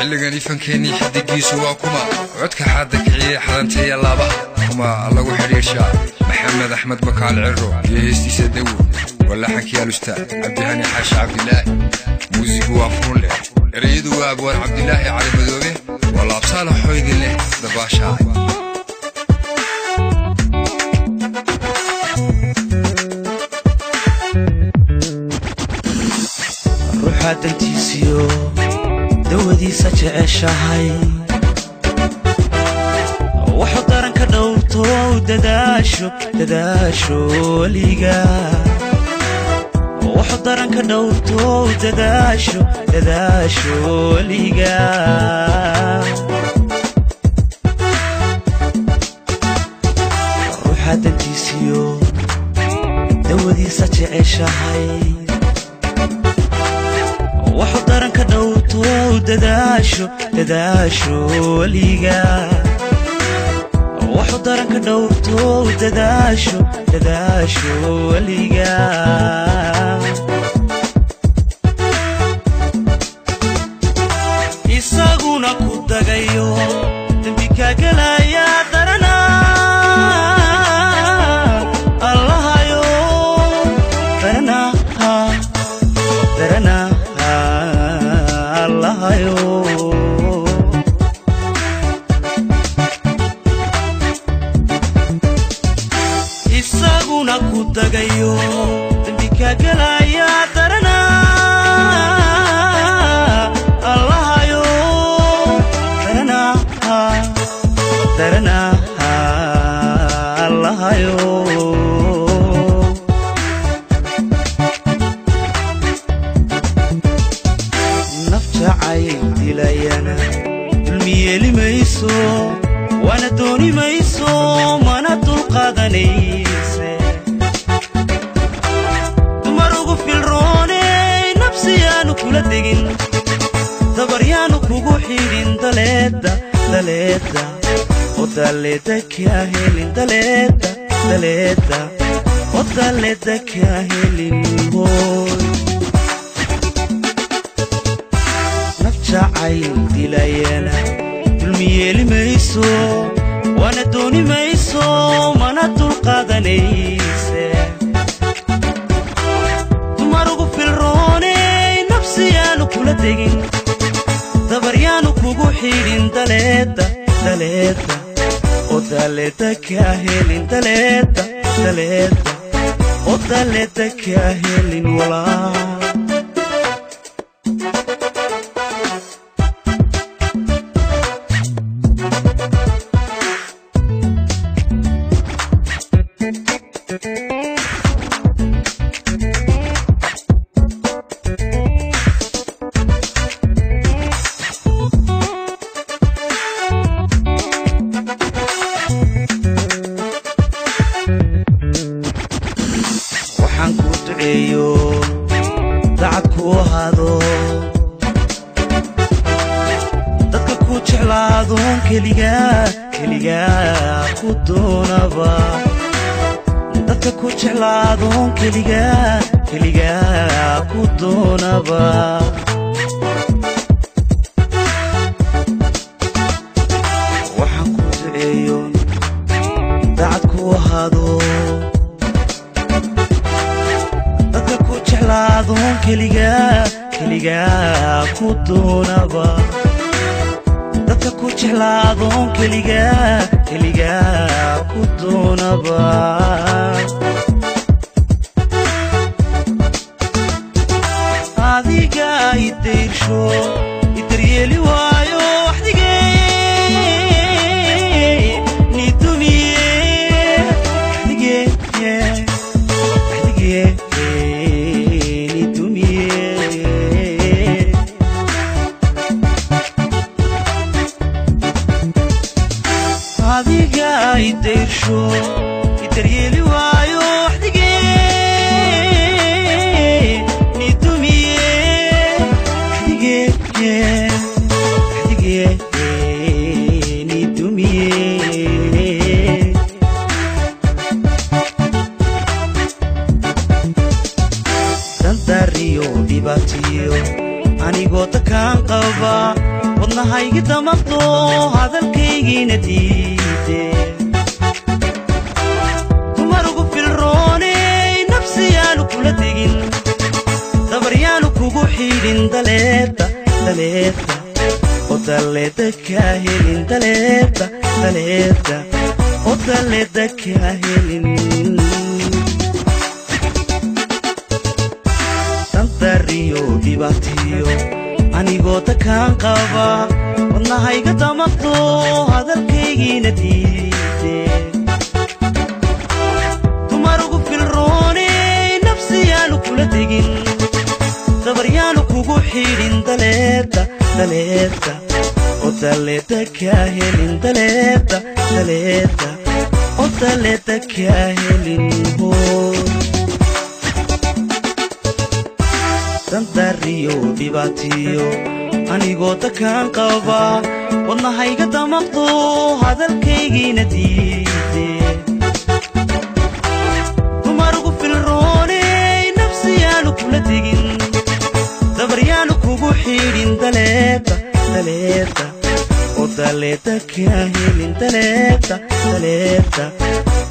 xilligan ifankeenii xidigiisu waa kuma codka xaadda kiciye xadanteeya laabaha kuma lagu xidhiirshaa maxamed axmed bakaal ciro iyo heestiisa dawo walaxankii alusta cabdihani xaashi cabdilaahi muusigu waa furun leh ereyadu waa abwaan cabdilaahi cali madoobe waa laabsaala xoydin leh dabaashaa ruuxaa dantiisiyo dawadiisa jeceshahay wuxuu daranka dhowrto dadaasho dadaasho weliga wuxuu daranka dhowrto dadaasho dadaasho weliga ruuxaa dantiisiyo dawadiisa jeceshahay wuxuu daranka dhowrto dadaasho dadaasho weliga wuxuu daranka dhowrto dadaasho dadaasho weliga isaguna ku dagayo dembi kaagelaya darana allahayo darana darana allahayo isaguna ku dagayo dembi kaagelaya darana allahayo darana darana allahayo naf jacayl dilayana dulmi yeeli mayso waana dooni mayso mana dulqaadanayse dumar ugu filrooney nafsiyaanu kula degin dabaryaanu kugu xidhin daleedda daleedda oo daleedda kaa helin daleedda daleedda oo daleedda kaa helin hooy naf jacayl dilayana dulmi yeeli mayso waana dooni mayso mana dulqaadanayse dumar ugu filrooney nafsiyaanu kula degin dabaryaanu kugu xidhin daleedda daleedda oo daleedda kaa helin daleedda daleedda oo daleedda kaa helin walaa waxaan kuu duceeyo dacad kuu ahaado dadka ku jeclaadoon keligaa keligaa ku doonaba dadka ku jeclaadoon keligaa keligaa ku doonaba waxaan kuu duceeyo dacad kuu ahaado dadka ku jeclaadoon keligaa keligaa ku doonaba dadka ku jeclaadoon keligaa keligaa ku doonaba adiga idayrsho idaryeeli waayo waxdigee nidumiye waxdigee waxdigee nidumiye adiga idayrsho idaryeeli waayo waxdigee nidumiye waxdigee waxdigee nidumiye dandariyo dhibaatiyo anigoo dakaan qaba wadnahaygi damaqdo hadalkaygiina diide dumarugu filrooney nafsiyaanu kula tegin dabaryaanu kugu xidhin daleedda daleedda oo daleedda kaa helin daleedda daleedda oo daleedda kaa helin dantariyo dhibaatiyo anigoo dakaan qaba wadnahayga damaqdo hadalkaygiina diide dumarugu filrooney nafsiyaanu kula tegin dabaryaanu kugu xidhin daleedda daleedda oo daleedda kaa helin daleedda daleedda oo daleedda kaa helin hoo dantariyo dhibaatiyo anigoo dakaan qaba wadnahayga damaqdo hadalkaygiina diide dumarugu filrooney nafsiyaanu kula tegin dabaryaanu kugu xidhin daleedda daleedda oo daleedda kaa helin daleedda daleedda